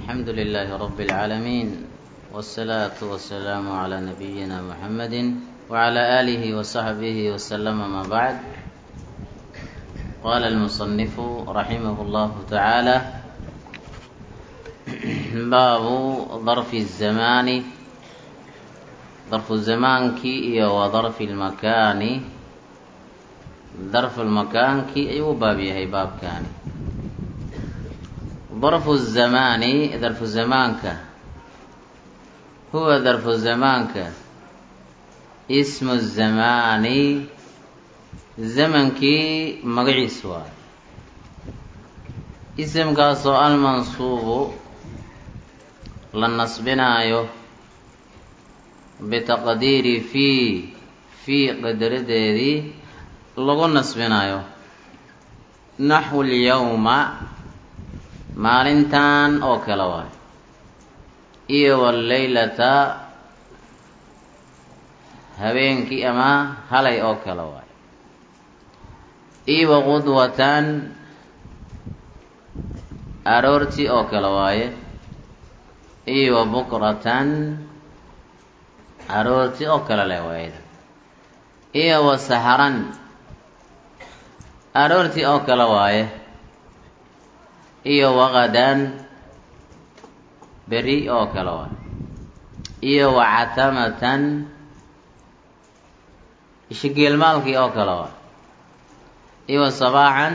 الحمد لله رب العالمين والصلاة والسلام على نبينا محمد وعلى آله وصحبه وسلم ما بعد قال المصنف رحمه الله تعالى باب ظرف الزمان ظرف الزمان كي وظرف المكان ظرف المكان كي أيو باب يهي باب كاني ظرف الزمان ظرف زمانك هو ظرف زمانك اسم الزمان zamankii magaciis waay isimkaasoo almansuubu la nasbinaayo bitaqdiiri fii fii qadaradeedii lagu nasbinaayo naxwu lyawma maalintan oo kale waay iyo waleylata habeenkii ama halay oo kale waay iyo waqudwatan aroortii oo kale waaye iyo wa bukratan aroortii oo kale leh waayda iyo wa saxran aroortii oo kale waaye iyo waqadan beri oo kale waaye iyo wa catamatan ishigeelmaalkii oo kale waaye iyo sabaacan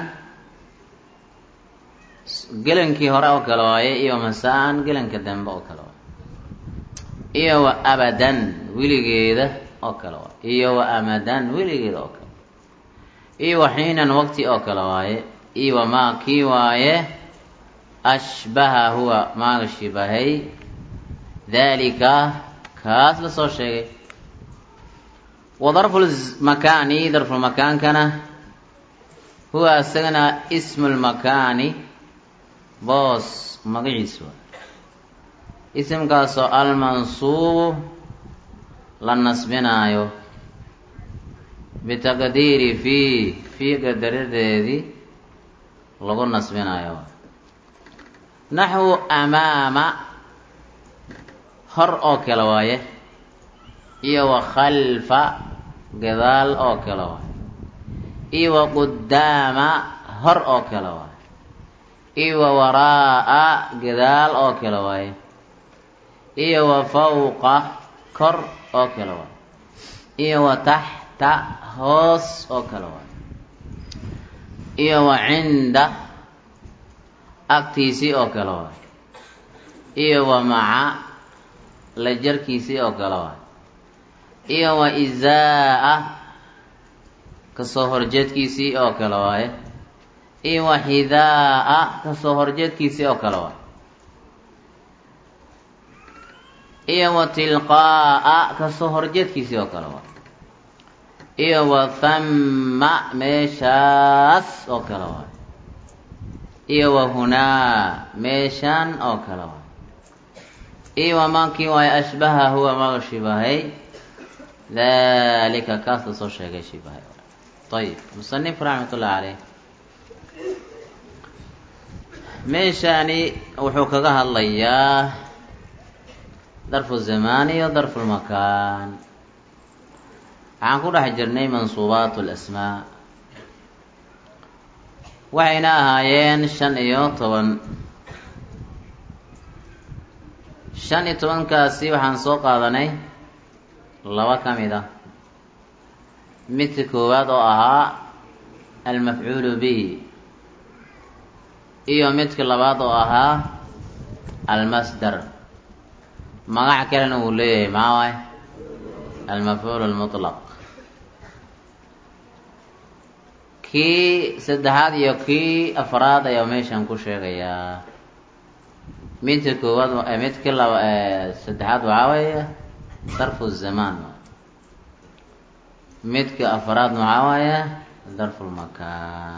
gelankii hore oo kale waaye iyo masaan gelanka dambe oo kale waaye iyo wa abadan weligeeda oo kale waaye iyo wa amadan weligeeda oo kale iyo wa xiinan waqti oo kale waaye iyo wa maa kii waaye ashbaha huwa maaga shibahay daalika kaas la soo sheegay wa darfulmakaani darfulmakaankana huwa isagana ismu lmakaani boos magaciis waa isimkaasoo almansuubu la nasbinaayo bitaqdiiri fii fii qadaradeedii lagu nasbinaayo naxwu amaama hor oo kale waaye iyo wa khalfa gadaal oo kale waaye iyo wa qudaama hor oo kale waaye iyo wa waraa'a gadaal oo kale waaye iyo wa fawqa kor oo kale waaye iyo wa taxta hoos oo kale waaye iyo wa cinda agtiisii oo kale waaye iyo wa maca la jarkiisii oo kale waaye iyo wa izaa'a kasoo horjeedkiisii oo kale waaye iyo wa xidaa-a kasoo horjeedkiisii oo kale waaye iyo wa tilqaa'a kasoo horjeedkiisii oo kale waaye iyo wa thamma meeshaas oo kale waaye iyo wa hunaa meeshaan oo kale waaye iyo wa maakii waaye ashbaha huwa maga shibahay dalika kaas la soo sheegay shibahay ayib musanif raxmat ullahi caleyh meeshaani wuxuu kaga hadlayaa darfu zamaan iyo darfu lmakaan waxaan ku dhex jirnay mansuubaat lasmaa waxayna ahaayeen shan iyo toban shan iyo tobankaasi waxaan soo qaadanay laba ka mid ah midka koowaad oo ahaa almafcuulu bihi iyo midka labaad oo ahaa almasdar magac kalena uu leeyahay maxaa waay almafcuul lmutlaq kii saddexaad iyo kii afraad ayaa meeshan ku sheegayaa midka koowaad midka laba saddexaad waxaa weeye darfu zamaan midka afraad maxaa waaye darfulmakaan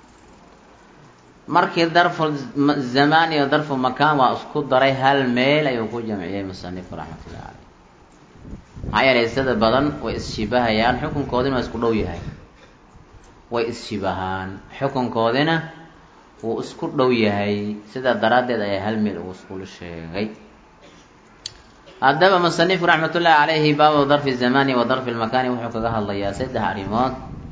markii darfu zamaan iyo darfu makaan waa isku daray hal meel ayuu ku jamciyey musanifku raxmatullahi caleyh maxaa yeelay sida badan way isshiibahayaan xukunkoodina waa isku dhow yahay way isshibahaan xukunkoodina wuu isku dhow yahay sidaa daraaddeed ayaa hal meel uu iskula sheegay haddaba musanifku raxmatullaahi calayhi baabu darfi zamani wa darfi lmakaani wuxuu kaga hadlayaa saddex arrimood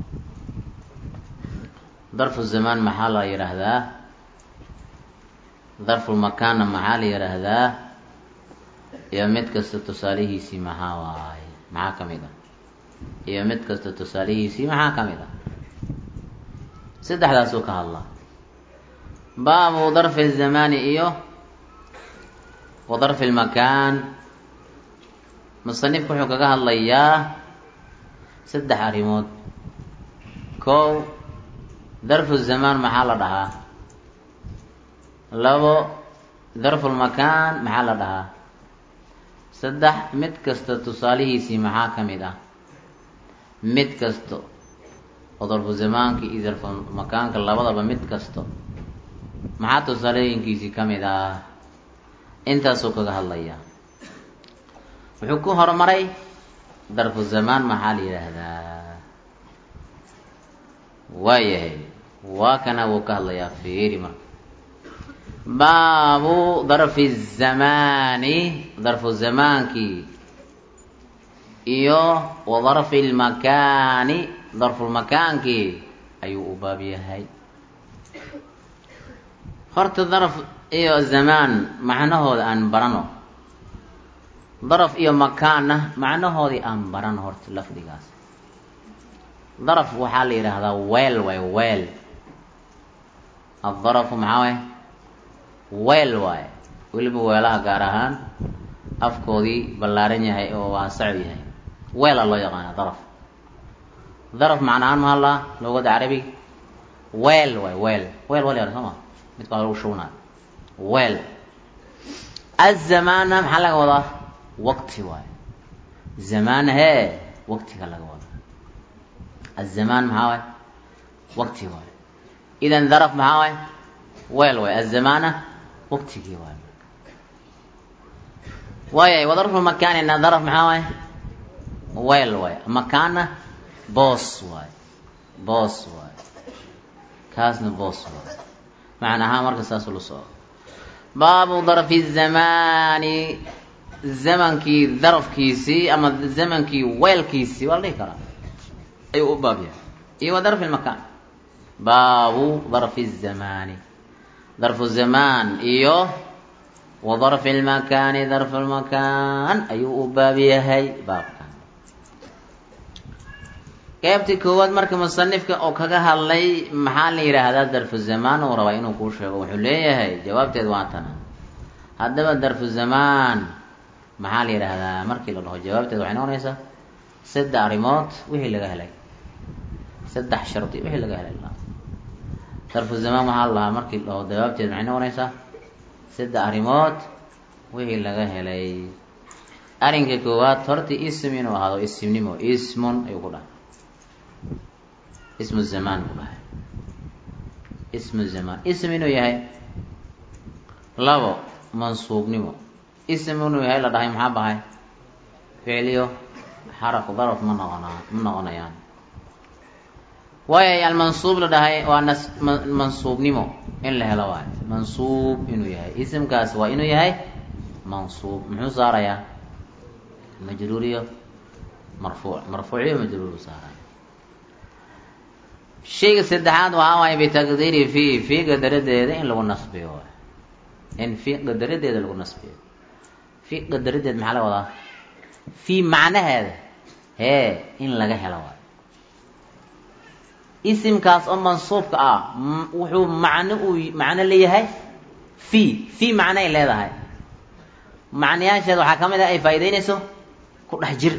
darfu zamaan maxaa la yidhaahdaa darfulmakaanna maxaa la yidhaahdaa iyo mid kasta tusaalihiisii maxaa waaye maxaa ka mid ah iyo mid kasta tusaalihiisii maxaa ka mid ah saddexdaasuu ka hadlaa baabu darfi zamaani iyo wa darfi lmakaan musanifku wuxuu kaga hadlayaa saddex arrimood kow darfu zamaan maxaa la dhahaa labo darfulmakaan maxaa la dhahaa saddex mid kasta tusaalihiisii maxaa ka mid ah mid kasto oo darfu zamaanka iyo darfulmakaanka labadaba mid kasto maxaa tusaalooyinkiisii ka mid ah intaasuu kaga hadlayaa wuxuu ku horumaray darfu zamaan maxaa la yidhaahdaa waayahay waa kana wuu ka hadlayaa fiiri marka baabu darfi zamaani darfu zamaankii iyo wa darfi lmakaani darfulmakaankii ayuu u baab yahay horta daraf iyo zamaan macnahooda aan barano daraf iyo makaanna macnahoodii aan barano horta lafdigaas daraf waxaa la yidhaahdaa weel waay weel addarafu maxaa waay weel waaye weliba weelaha gaar ahaan afkoodii ballaaran yahay oo waasacu yahay weela loo yaqaana daraf daraf macnahaan ma hadlaa luugada carabiga weel waay weel weel wal yar soo ma midka lagu shubnaayo weel azamaana maxaa laga wadaa waqti waaye zamaan hee waqtiga laga wada azamaan maxaa waay waqti waaye idan daraf maxaa waay weel waay azamaana waqtigii waay waayay wadarfu makaanina daraf maxaa waay weel waay makaana boos waay boos waay kaasna boos waay macna ahaan marka saas ula soco baabu darfi zamaani zamankii darafkiisii ama zamankii weelkiisii waa la dhihi karaa ayuu u baab yahay iyo wa darfi lmakaan baabu darfi zamaani darfu zamaan iyo wa darfi lmakaani darfu lmakaan ayuu u baab yahay baabkan qeybtii koowaad marka musanifka oo kaga hadlay maxaa la yidhaahdaa darfu zamaan uu rabaa inuu kuu sheego wuxuu leeyahay jawaabteed waa tana haddaba darfu zamaan maxaa la yidhaahdaa markii la dhaho jawaabteed waxay noqonaysaa saddex arrimood wixii laga helay saddex shardi wixii laga helay darfu zamaan waxaa la dhahaa markii la dhaho jawaabteed maxay noqonaysaa saddex arrimood wixii laga helay arrinka koowaad horta ism inuu ahaado ismnimo ismun ayuu ku dhahay ismu zamaan ku dhahay ismu zamaan ism inuu yahay labo mansuubnimo ism inuu yahay la dhahay maxaa bahay ficliyo xaraf daraf ma noqonaa ma noqonayaan waayay almansuub la dhahay waa nas mansuubnimo in la helo waayo mansuub inuu yahay isimkaas waa inuu yahay mansuub muxuu saarayaa majruuriyo marfuuc marfuuciyo majruuru saaraya shayga saddexaad waxaa waaye bitaqdiiri fi fi qadaradeeda in lagu nasbiyo waay in fi qadaradeeda lagu nasbiyo fi qadaradeed maxaa laga wadaa fi macnaheeda hee in laga helo waayo isimkaas oo mansuubka ah wuxuu macno uu macno leeyahay fi fi macno ay leedahay macnayaasheeda waxaa ka mid ah ay faa'iideynayso ku dhex jir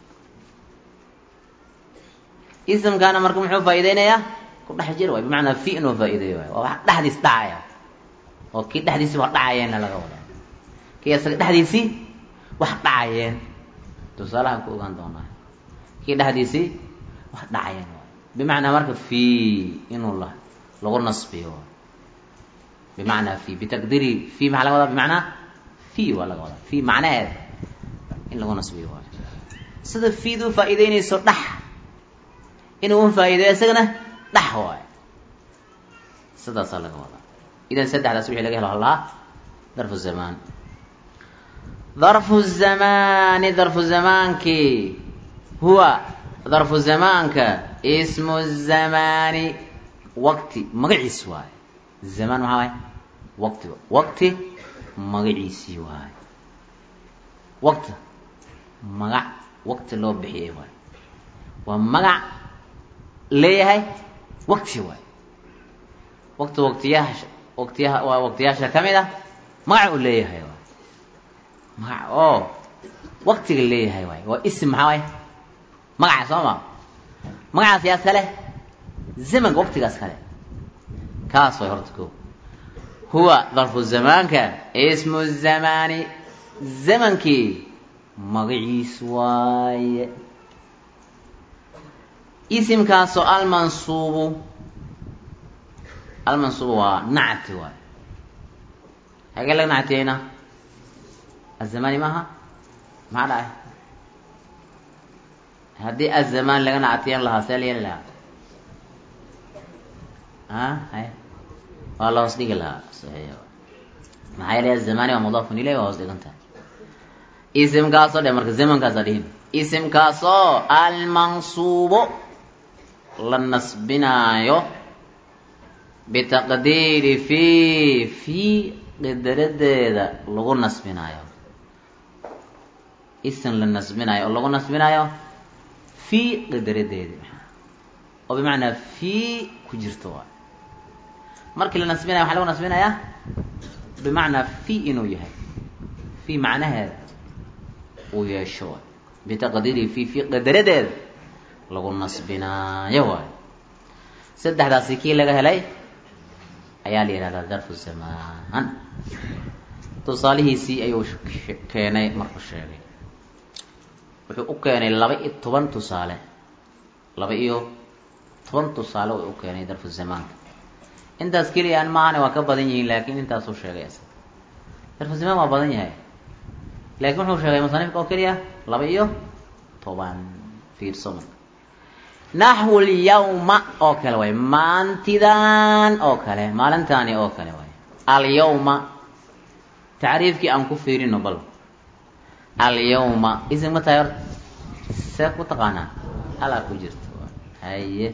isimkaana marka muxuu faa'iideynayaa ku dhex jir waay bimacnaa fi inuu faa'iideeyo waay waa wax dhexdiis dhacaya oo kii dhexdiisii wax dhacayeenna laga wadaa kii isaga dhexdiisii wax dhacayeen tusaalahan ku ogaan doonaa kii dhexdiisii wax dhacayeen waay bimacnaa marka fi inuu la lagu nasbiyo bimacnaa fi bitaqdiiri fi maxaa laga wadaa bimacnaa fi waa laga wadaa fi macnaheeda in lagu nasbiyo waay sida fiidu faa'iideynayso dhax inuu un faa'iideeyo isagana dhax waayo sidaasaa laga wadaa idan saddexdaas wixii laga helo halahaa darfu zamaan darfu zamaani darfu zamaankii huwa darfu zamaanka ismu zamaani waqti magaciis waaye zamaan maxaa waay waqti waqti magaciisii waaye waqti magac waqti loo bixiyay waaye waa magac leeyahay waqti waaye waqti waqtiyaasha waqtiyaha waa waqtiyaasha ka mid ah magac uu leeyahay waay magac oo waqtiga leeyahay waay waa isim maxaa waay magaca soo ma magacaas yaa kale zamanka waqtigaas kale kaas way horta ko huwa darfu zamaanka ismu zamaani zamankii magaciis waaye isimkaasoo almansuubu almansuubu waa nacti waaye hagee laga nactiyeyna azamani maaha maxaa dhacay haddii azamaan laga nactiyan lahaa see la yeeli lahaa a hay waa la hoos dhigi lahaa saxiix maxaa yeelay azamani waa mudaafun ilay waa hoos dhigan tahay isimkaasoo dhe marka zamankaasa dhihin isimkaasoo almansuubo la nasbinaayo bitaqdiiri fi fi qidaradeeda lagu nasbinaayo isim la nasbinaayo oo lagu nasbinaayo fi qidaradeedi oo bimacnaa fi ku jirto waay markii la nasbinayo waxaa lagu nasbinayaa bimacnaa fi inuu yahay fi macnaheeda uu yeesho waay bitaqdiiri fi fi qadaradeeda lagu nasbinaayo waay saddexdaasi kii laga helay ayaa la yihahdaa darfu zamaan tusaalihiisii ayuu keenay markuu sheegay wuxuu u keenay laba iyo toban tusaale laba iyo toban tusaale u u keenay darfu zamaanka intaas keliyaan maahane waa ka badan yihiin laakiin intaasuu sheegay isaga darfu zamaan waa badan yahay laakiin wuxuu sheegay musanifka oo keliya laba iyo toban fiirso marka naxwu lyawma oo kale waay maantidan oo kale maalintaani oo kale waay alyawma tacriifkii aan ku fiirino bal alyawma isim ma tahay horta see ku taqaanaa halaa ku jirto haye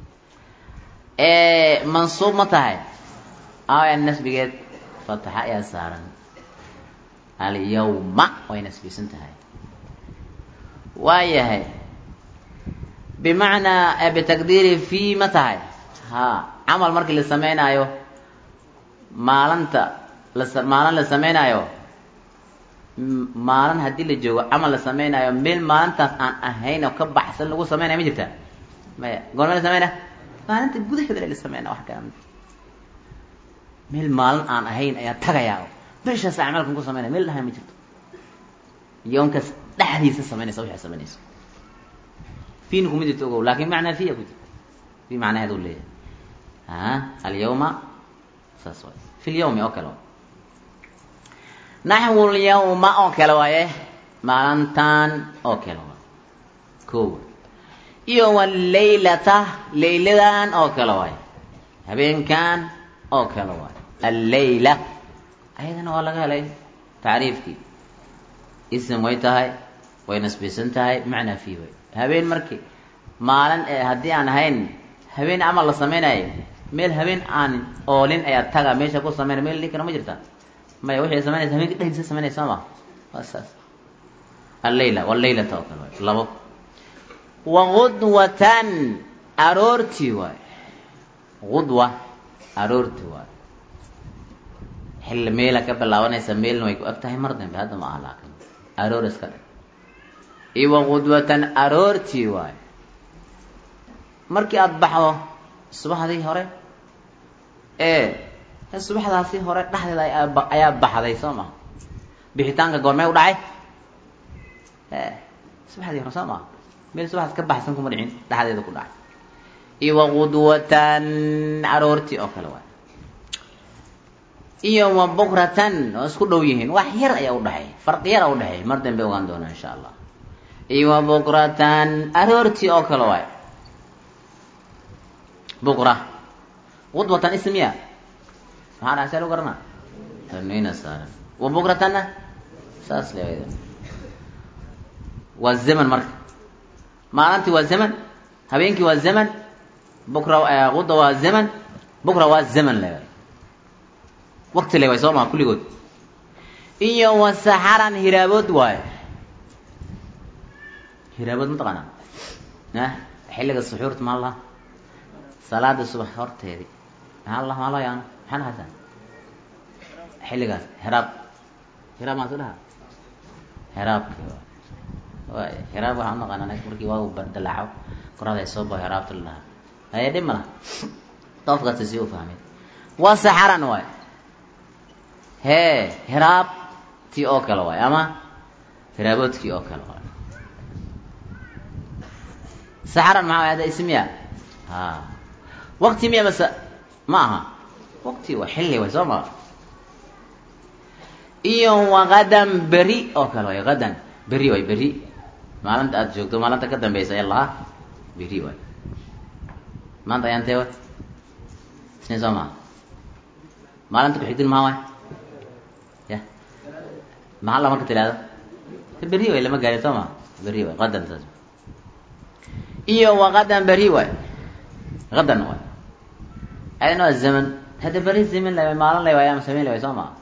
mansuub ma tahay aya nasbigeed fataxa ayaa saaran alyawma way nasbisan tahay waayahay bimacnaa bitaqdiiri fi ma tahay ha camal markii la sameynaayo maalinta la maalin la sameynaayo maalin haddii la joogo camal la sameynaayo meel maalintaas aan ahayn oo ka baxsan lagu sameynaya ma jirta maya goorme la sameynaya maalinta gudaheeda la sameynaya wax kala meel maalin aan ahayn ayaa tagayaa bishaas acmaalkan ku sameynaya meel dhahay ma jirto yoonkaas dhexdiisa sameynaysa waxay sameynaysa fiin kuma jirto ogow laakin macnaa fiya ku jirto fi macnaheed u leeyahay a alyawma saas waay fi lyawmi oo kale waay naxwu lyawma oo kale waaye maalintan oo kale waay ko iyo walaylata layladan oo kale waay habeenkan oo kale waay allayla ayadana waa laga helay tacriifkii ism way tahay way nasbisan tahay macnaa fi way habeen markii maalin ee haddii aan ahayn habeen camal la samaynayo meel habeen aan oolin ayaa taga meesha ku sameynaya meel dhinkana ma jirta maya waxay samaynaysa habeenka dhexdiisa samaynaya soo ma waa saas allayla walaylata oo kale waay labo wagudwatan aroortii waay gudwa aroortii waay xilli meela ka bilaabanaysa meelna way ku eg tahay mar dambe hadda ma aha laakin aroor iska dhig iwa gudwatan aroortii waay markii aada baxdo subaxdii hore ee subaxdaasi hore dhexdeeda ayaa baxday soo maha bixitaanka goormee u dhacay e subaxdii hore soo maha meel subaxdaas ka baxsan kuma dhicin dhexdeeda ku dhacay iwa gudwatan aroortii oo kale waay iyo wa bukratan oo isku dhow yihiin wax yar ayaa udhexeey farqi yar a udhexeey mar dambe ogaan doonaa insha allah iyo wa bukratan aroortii oo kale waay buqra qudwatan ismiya maxaa dhahay see lu garana tanwiina saaran wa bukratanna saas le waa zaman marka maalintii waa zaman habeenkii waa zaman bukra quda waa zaman bukra waa zaman le wakti le way soo maha kulligood iyo wa saxaran hiraabood waayo hiraabood mataqaanaa ah xilliga suxuurta maa laha salaada subax horteedii maxaa la maa loo yaano maxaa lahaysaa xilligaas hiraab hiraab maa su dhaha hiraabki waay hiraab waxaa unaqaana markii waagu dalaaco korada ay soo bao hiraabta la dhahaa haye dhib ma laha qofkaasi si u fahmay waa saxaran waay hee hiraabtii oo kale waay ama hiraaboodkii oo kale waay saxaran maxaa way ada ismiya ha wakti miya mase ma aha wakti waa xilli way soo maa iyo wakadan beri oo kale waay hadan beri waay beri maalinta aada joogto maalinta ka dambeysa ee lahaa beri waay maanta ayaan tee way isniin soo maa maalinta kuxigtin maa waay ya maxaa la marka tiraahdo beri way lama gaarin soo maa beri waay qadan saas iyo wakadan beri waay kadan waay ayadna waa zaman hadda beri zaman la maalin la waay ama samayn la waay soo maa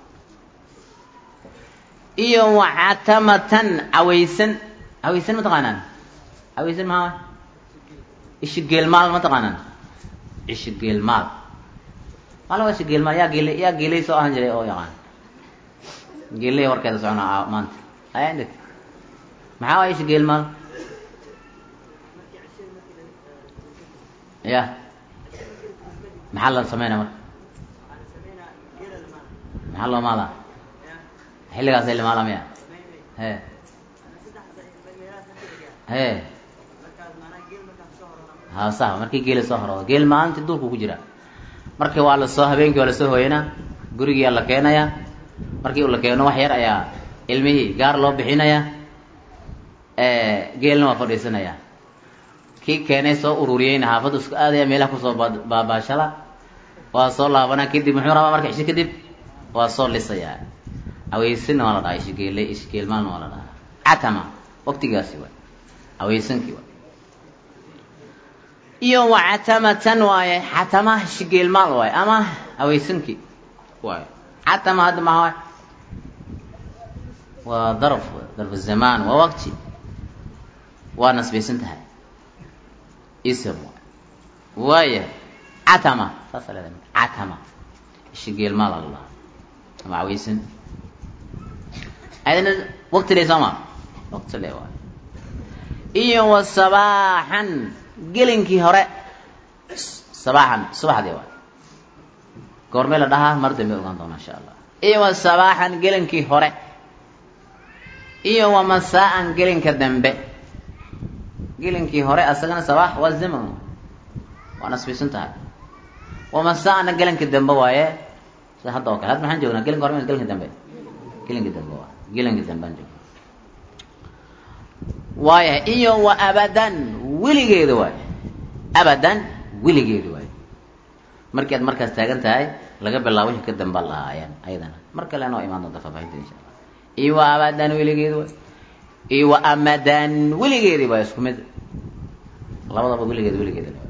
iyo wacatamatan cawaysan cawaysan ma taqaanaan cawaysan maxaa waay ishi geelmaal ma taqaanaan ishi geelmaal maala waa ishi geelmaal yaa geele yaa geelay soo ahan jiray oo yaqaan geelay warkeeda soconaa maanta aya indhig maxaa waay ishi geelmaal ya maxaa la sameynaa marka maxaa loo maalaa xilligaas ay lamaala miya he he ha sax markii geela soo horoodo geel maalintii duurku ku jira markii waa lasoo habeenkii waa lasoo hooyanaa gurigiyaa la keenayaa markii uu la keeno wax yar ayaa ilmihii gaar loo bixinayaa geelna waa fadhiisanayaa kii keenay soo ururiyeyna xaafaddu isku aadaya meelaha kusoo baabaashala waa soo laabanaa kadib muxuu rabaa marka ishi kadib waa soo lisayaa aweysanna waa la dhahaa ishgeele ishgeelmaalna waa la dhahaa catama waktigaasi waay aweysankii waay iyo wa catamatan waaye catama ishgeelmaal waaye ama aweysankii waaye catama hadda maha waay waa darf darf zamaan waa waqti waa nasbaysan tahay ism waay waaya catama saasa leedahay catama ishgeelmaal la dhahaa ama aweysan adna wakti le sooma wakti le waay iyo wa sabaaxan gelinkii hore sabaaxan subaxdii waay goormee la dhahaa mar dambe ogaan doona insha allah iyo wa sabaaxan gelinkii hore iyo wa masaa-an gelinka dambe gelinkii hore asagana sabaax waa zaman waa nasbisan tahay wa masaa-ana gelinka dambe waaye sida hadda oo kale hadda maxaan joognaa gelinka hore m gelinka dambe gelinka dambe waa gelinka dambaan joog waaya iyo wa abadan weligeeda waay abadan weligeeda waay markii aad markaas taagan tahay laga bilaabo wixii ka damba lahaayeen ayadana mar kale noo imaan doonta faafaahinta insha allah iyo wa abadan weligeeda waay iyo wa amadan weligeedi waay isku mid labadaba weligeeda weligeeda waay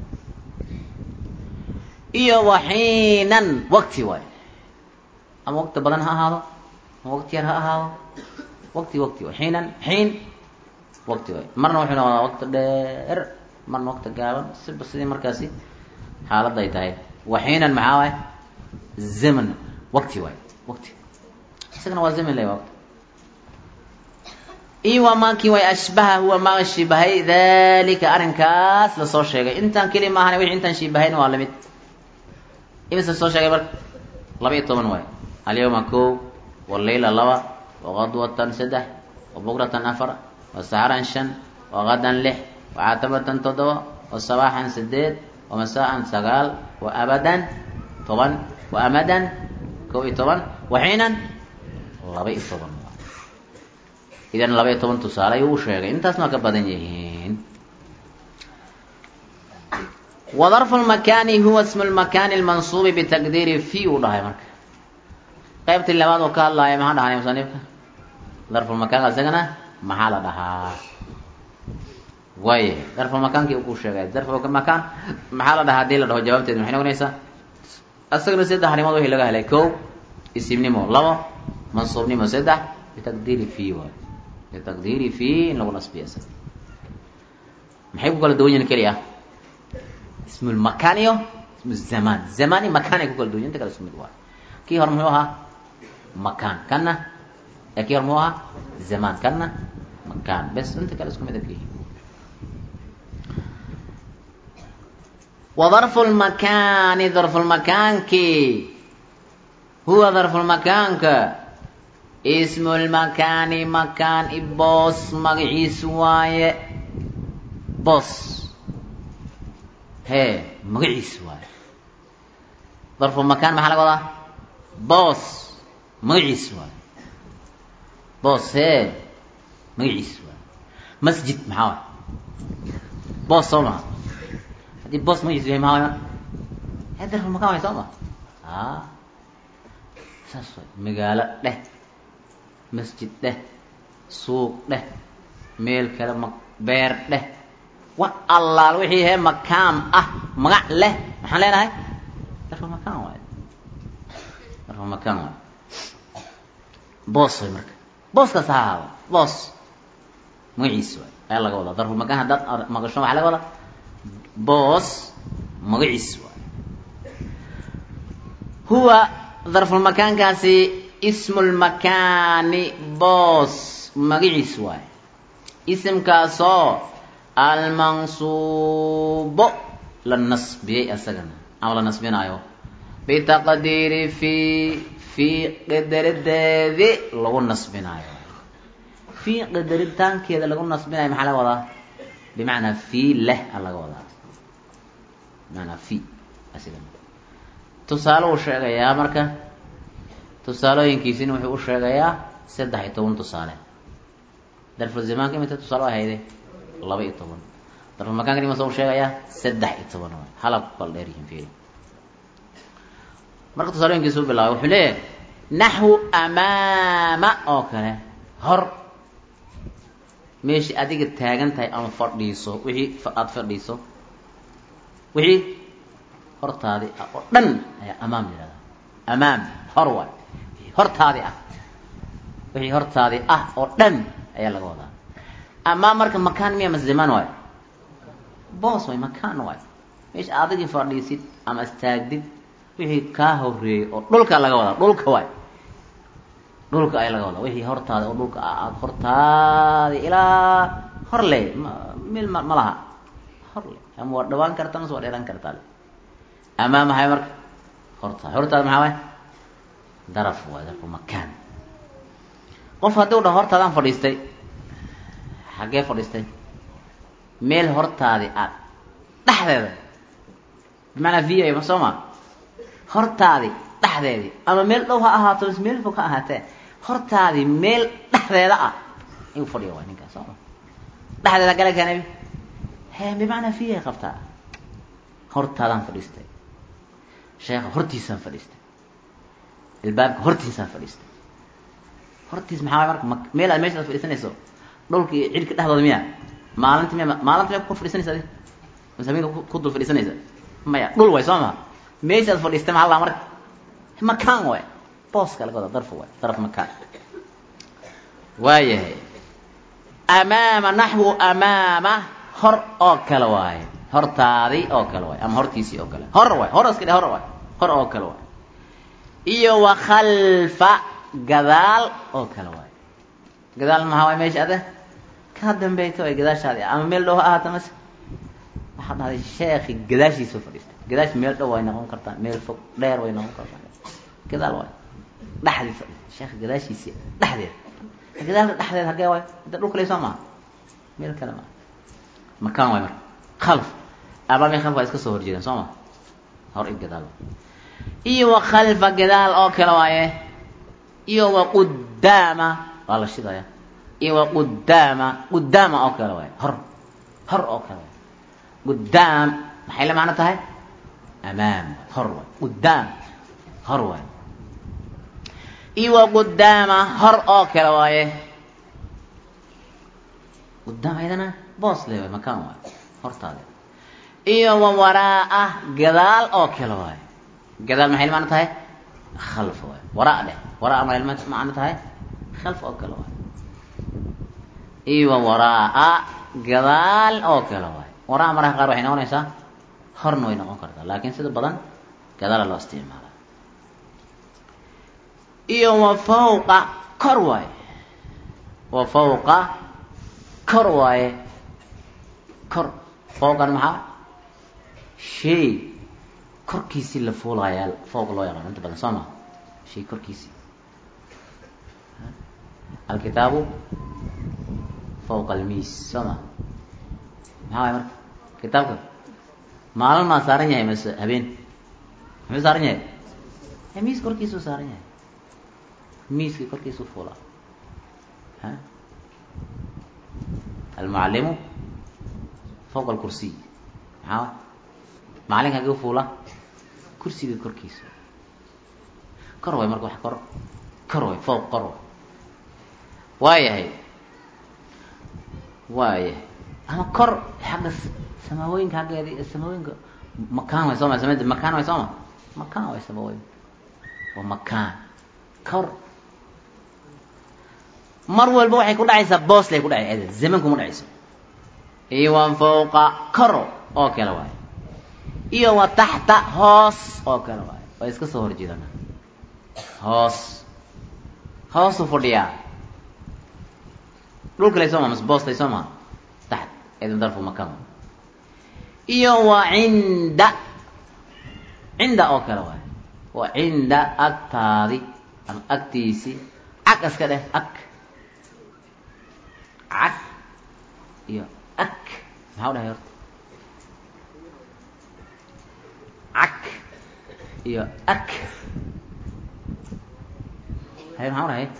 iyo wa xiinan wakti waay ama wakti badan ha ahaado ama wakti yar ha ahaado wakti wakti waay xiinan xiin wakti waay marna wuxuu noqdaa wakti dheer marna wakti gaaban siba sidii markaasi xaaladda ay tahay waxiinan maxaa waay zaman wakti waay wakti isagana waa zaman le wakti iyo waa maakii way ashbaha huwa maa shibahay dalika arrinkaas lasoo sheegay intaan keli maahan wixii intaan shibahayn waa lamid imisa soo sheegay marka laba iyo toban waay alyawma ko walayla laba waqadwatan saddex wabukratan afar wasaxaran shan waqadan lix wacatabatan toddoba wasabaaxan sideed wamasaan sagaal wa abadan toban wa amadan kow iyo toban waxiinan laba iyo toban idan laba iyo toban tusaale ayuu u sheegay intaasna waa ka badan yihiin wadarfu lmakaani huwa ismu lmakaani lmansuubi bitaqdiiri fi uu dhahay marka qaybtii labaad oo ka hadlaaya maxaa dhahanay musanifka darfulmakaanka isagana maxaa la dhahaa waaya darfulmakaankii uu ku sheegay darfulmakaan maxaa la dhahaa hadii la dhaho jawaabteedu maxay noqonaysaa isagana saddex arrimood wixii laga helay kow isimnimo labo mansuubnimo saddex bitaqdiiri fi waay bitaqdiiri fi in lagu nasbiya isaga maxay ku kala duwan yihin keli ah ismu lmakaan iyo ismu zamaan zamaan iyo makaan ay ku kala duwan yihin inta kale isku mid waay kii hore muxuu ahaa makaan kana ee kii hore muxuu ahaa zamaan kana makaan bes inta kale isku mid a kihi wadarfu lmakaani darfulmakaanki huwa darfulmakaanka ismu lmakaani makaan i boos magaciis waaye boos hee magaciis waaye darfulmakaan maxaa laga wadaa boos magaciis waaye boos hee magaciis waaye masjid maxaa waay boos soo maha haddii boos magaciis yahay maxaa waay marka hee darfulmakaan waay soo ma a saas waay magaalo dheh masjid dheh suuq dheh meel kale ma beer dheh wax allaal wixii hee makaam ah magac leh maxaan leenahay darfulmakaan waay darfulmakaan waay boos way marka booskaas ha ahaado boos magaciis waay ayaa laga wadaa darfulmakaan haddaad maqasho waxaa laga wadaa boos magaciis waay huwa darfulmakaankaasi ismu lmakaani boos magaciis waay isimkaasoo almansuubo la nasbiyey asagana ama la nasbinaayo bitaqdiiri fi fii qadarideedi lagu nasbinaayo fii qadaritaankeeda lagu nasbinayo maxaa laga wadaa bimacnaa fii leh a laga wadaa bimanaa fi asiga tusaale uu sheegayaa marka tusaalooyinkiisina wuxuu u sheegayaa saddex iyo toban tusaale darful zamaanka imita tusaale o ahayde laba iyo toban darfulmakaanka imasa u sheegayaa saddex iyo toban waay halab kala dheer yihiin fiiri marka tusaalooyinkiisa u bilaabay wuxuu leeyahay naxwu amaama oo kale hor meeshii adiga taagan tahay ama fadhiiso wixii aada fadhiiso wixii hortaadi ah oo dhan ayaa amaam yihahdaa amaam hor waay wixii hortaadi ah wixii hortaadi ah oo dhan ayaa laga wadaa amaam marka makaan miya mas zamaan waayo boos waay makaan waay meesha adigii fadhiisid ama istaagdid wixii kaa horeeyey oo dhulka laga wadaa dhulka waay dhulka ayaa laga wadaa wixii hortaada oo dhulka ah aada hortaadi ilaa hor le ma mil ma ma laha hor le ama waa dhawaan kartaa mase waa dheeraan kartaa le amaa maxay marka hortaada hortaada maxaa waay daraf waay darfu makaan qof haddii u dhaho hortaadaan fadhiistay xaggee fadhiistay meel hortaadi aad dhexdeeda bimacnaa v a soo ma hortaadi dhexdeedii ama meel dhow ha ahaato mise meel fog ha ahaatee hortaadii meel dhexdeeda ah ayuu fadhiya waay ninkaas soo ma dhexdeeda gala keenay he bimacnaa v ay qabtaa hortaadaan fadhiistay sheekha hortiisaan fadhiistay ilbaabka hortiisaan fadhiistay hortiis maxaa waay marka ma meel aad meesha ad fadhiisanayso dhulka iyo cidhka dhexdooda miya maalinta miya maalinta miya ku fadhiisanaysa adi mase habeenka ku dul fadhiisanaysa maya dhul waay soo ma meesha ad fadhiistay maxaa laa marka makaan waay booska laga wada darf waay daraf makaan waayahay amaama naxwu amaama hor oo kale waaye hortaadii oo kale waay ama hortiisii oo kale hor waay hor iska dhe hor waay hor oo kale waay iyo wa khalfa gadaal oo kale waay gadaal maxaa waay meesha ada kaa dambayto ay gadaashaadi ama meel dhow ha ahaata mase waxaa dhahday sheekhi gadaashiisa fadhiistay gadaash meel dhow way noqon kartaa meel fog dheer way noqon kartaa gadaal waay dhexdii fadhiistay sheekha gadaashiisii dhexdeeda gadaalka dhexdeeda hagee waay hadda dhulka lay soo maha meel kale maa makaan waay marka khalf amaami khalf waa iska soo horjeedeen soo ma hor i gadaal iyo wa khalfa gadaal oo kale waaye iyo wa qudaama waa la shidaya iyo wa qudaama qudaama oo kale waaye hor hor oo kale waaye qudaam maxay la macno tahay amaam hor waay qudaam hor waay iyo wa qudaama hor oo kale waaye qudaam ayadana boos le waay makaan waay hortaada iyo wa waraa-a gadaal oo kale waaye gadaal maxay la macno tahay khalf waay waraa dheh waraa maxay la macno tahay khalf oo kale waay iyo wa waraa-a gadaal oo kale waay waraa mararka qaar waxay noqonaysaa horna way noqon kartaa laakiin sida badan gadaala loo isticmaala iyo wa fawqa kor waaye wa fawqa kor waaye kor fawqan maxaa shay korkiisii la fuulayaa fawq loo yaqaano inta badan soo ma shay korkiisii alkitaabu fawqa almiis soo ma maxaa waay marka kitaabka maalin maa saaran yahay mase habeen muxuu saaran yahay miis korkiisuu saaran yahay miiskii korkiisuu fuula ha almucallimu fawqa alkursiy maxaa macalin hagee fuula kursiga korkiisa kor way marka wax kor kor way fawq kor way waayahay waayahay ama kor xagga samaaooyinka xaggeedi samaaooyinka makaan way sooma samada makaan way sooma makaan way samaaooyin waa makaan kor mar walba waxay ku dhacaysaa boos lay ku dhacay ada zaman kuma dhacayso iyo wa fawqa kor oo kale waayo iyo wa taxta hoos oo kale waayo way iska soo horjeedana hoos hoosuu fadhiyaa dhulka lay sooma mas boos lay sooma taxt idin darfu makaan iyo wa cinda cinda oo kale waayo wa cinda agtaadi ama agtiisi cag iska dheh ag cag iyo ak maxaa u dhahay horta cag iyo ak hay maxaa u dhahay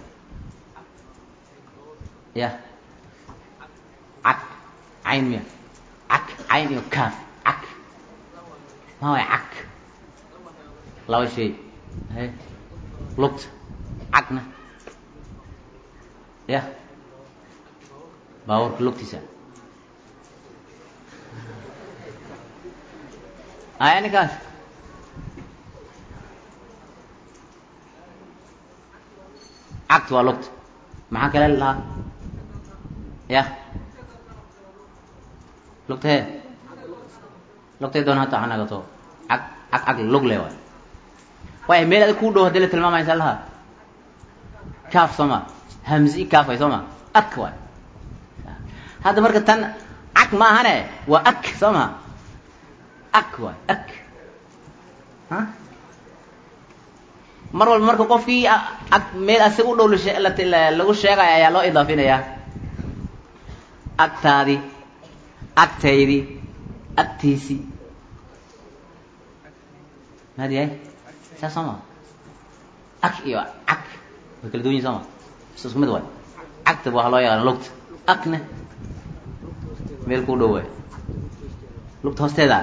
ya cag cayn miya cag cayn iyo kaaf cag maa way cag laba shay hay lugta cagna ya baabuurka lugtiisa aya ninkaas cagta waa lugta maxaa kale lahaa ya lugta he lugtay doon hata hanagato cag cag cag lug le waay waay meel adig kuu dhow hadii la tilmaamaysa laha kaaf sooma hamzi kaaf way sooma ak waay hadda marka tan cag ma ahane waa ak soo ma ak waay ak ha mar walba marka qofkii ag meel asiga u dhow lagu sheegaya ayaa loo idaafinayaa agtaadi agtaydi agtiisii maad yahay saa soo ma ak iyo cag way kala duwan yihin soo ma is isku mid waay cagta waxaa loo yaqaana lugta akne meel kuu dhow waay lugta hoosteeda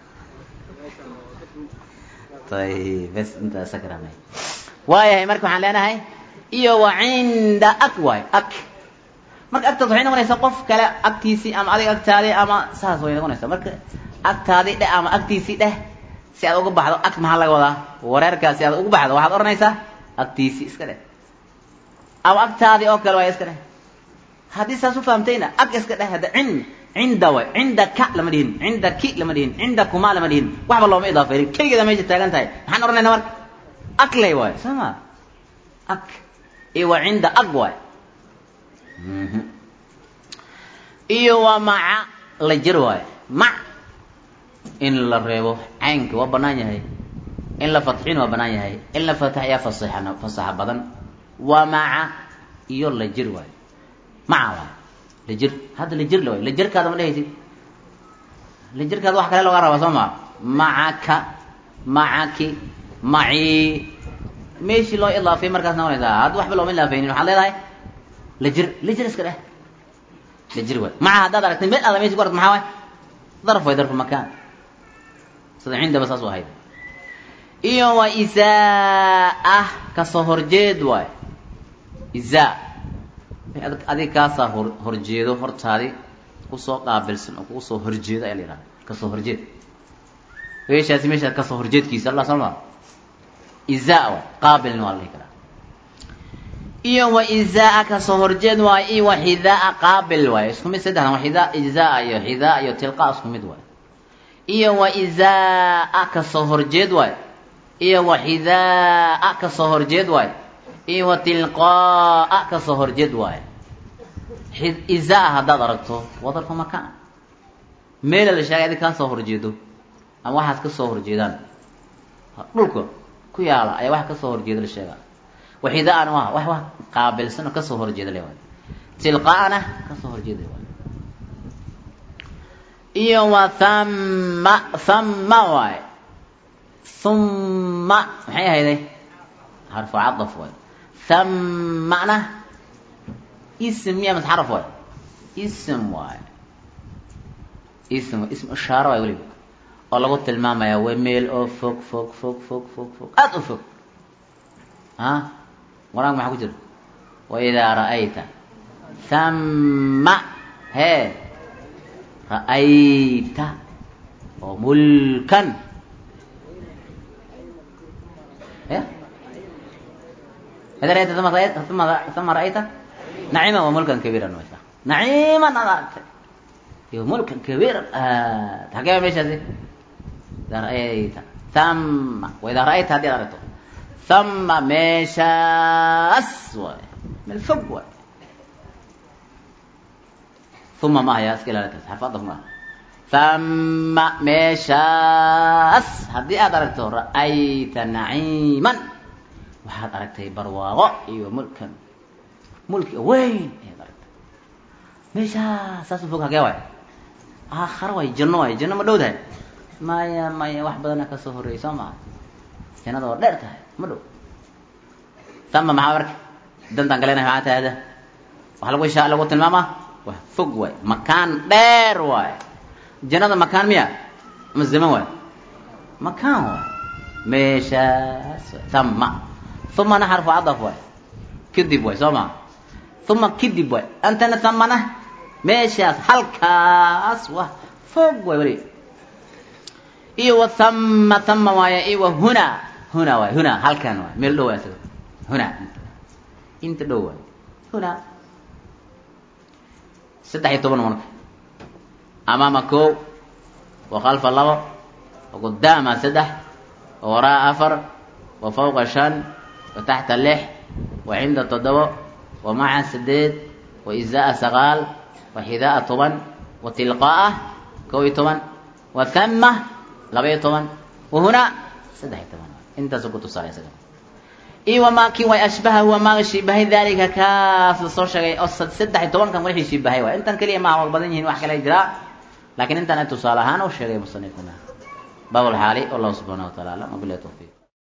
ayb bes intaasa karamay waayahay marka waxaan leenahay iyo wa cinda ak waay ak marka agtaas waxay noqonaysaa qof kale agtiisii ama adiga agtaadi ama saas way noqonaysaa marka agtaadi dheh ama agtiisii dheh si aad uga baxdo ag maxaa laga wadaa wareerkaas si aad uga baxdo waxaad odhanaysaa agtiisii iska dheh ama agtaadi oo kale waay iska dheh haddii saas u fahamtayna ag iska dheh hadda cin cinda way cinda ka lama dhihin cinda ki lama dhihin cinda kuma lama dhihin waxba looma idaafaynin keligeeda meesha taagan tahay maxaan odhanaynaa marka ag lay waay soo ma ag iyo waa cinda ag waay iyo waa maca la jir waay mac in la reebo caynka waa banaan yahay in la fatxin waa banaan yahay in la fataxyaa fasaxan fasaxa badan waa maca iyo la jir waay maca waay la jir hadda la jir la waay la jirkaada ma dhehaysid la jirkaada wax kale looga rabaa soo maa macaka macaki macii meeshii loo idaafay markaas noqonaysaa hadda waxba looma ilaafaynin waxaad leedahay la jir la jir iska dheh la jir waay maca haddaad aragtay meel aada meshi ku aragto maxaa waay darf way darfu makaan sida cindaba saas u ahayd iyo wa izaa kasoo horjeed waay izaa adig kaasaa hor horjeedo hortaadi kusoo qaabilsan oo kugu soo horjeedo ayaa la yihahda kasoo horjeed meeshaasi meeshaas kasoo horjeedkiisa alla soo maa izaa waay qaabilna waa la dhihi karaa iyo wa izaa kasoo horjeed waay iyo wa xidaa qaabil waay isku mid saddexdan wa xidaa ijzaa iyo xidaa iyo tilqa isku mid waay iyo wa izaa kasoo horjeed waay iyo wa xidaa kasoo horjeed waay iyo wa tilqaa kasoo horjeed waay izaa haddaad aragto wadarka makaan meela la sheegay adi kaasoo horjeedo ama waxaas kasoo horjeedaan dhulka ku yaala ayaa wax kasoo horjeeda la sheegaa waxidaana waa wax wax qaabilsan oo kasoo horjeeda le waay tilqaana kasoo horjeeda waay iyo wa thamma thamma waay humma maxay ahayday xarfu cadaf waay thammana ism miya mas xaraf waay ism waay ism ism ishaaro waay weliba oo lagu tilmaamaya way meel oo fog fog fog fog fog fog aada u fog a waraanka maxaa ku jira waidaa ra'ayta thamma hee ra'ayta oo mulkan ya ida ra'ayta uma ra'ayta uma uma ra'ayta naciman wa mulkan kabiiran waysa naciman aad aragtay iyo mulkan kabiiran aad xagee meeshaasi idaa ra'ayta thamma waidaa ra'ayta haddii ad aragto thamma meeshaas waay meel fog waay uma ma haya iska ilaalitaas xarfadaf ma thamma meeshaas haddii aad aragto ra'ayta naciiman waxaad aragtay barwaaqo iyo mulkan mulki weyn ayaad aragtay meeshaas saas u fog hagee waay aakhara waay janno waay janno ma dhow tahay maya maya wax badana kasoo horreeyay soo maha jannada oo dheer tahay ma dhow tama maxaa marka dantaan galeenahay maxaa tahay ada waxa lagu ishaa lagu tilmaamaa waa fog waay makaan dheer waay jannada makaan miya ama zaman waay makaan waay meeshaas waay tama umana xarfu cadaf waay kadib waay soo maa uma kadib waay antana tamana meeshaas halkaas waa fog waay weli iyo wa thamma thamma waaye iyo wa hunaa hunaa waay hunaa halkan waay meel dhow waay isaga hunaa inta dhow waay hunaa saddex iyo toban marka amaama kow wa khalfa labo wa qudaama saddex wa waraa afar wa fawqa shan wa taxta lix wa cinda toddobo wa maca sideed wa izaa sagaal wa xidaa toban wa tilqaaa kow iyo toban wa thamma laba iyo toban wa hunaa saddex iyo toban intaasu ku tusaaya isaga iyo wamaakii way ashbaha huwa maaga shiibahay dalika kaas la soo sheegay oo saddex iyo tobankan wixii shiibahay waay intan keliya maaha waa badan yihiin wax kale jiraa laakiin intan ay tusaale ahaan u sheegay musanifuna baab lxaali wallahu subxaana wa taala alam wabilahi tawfiiq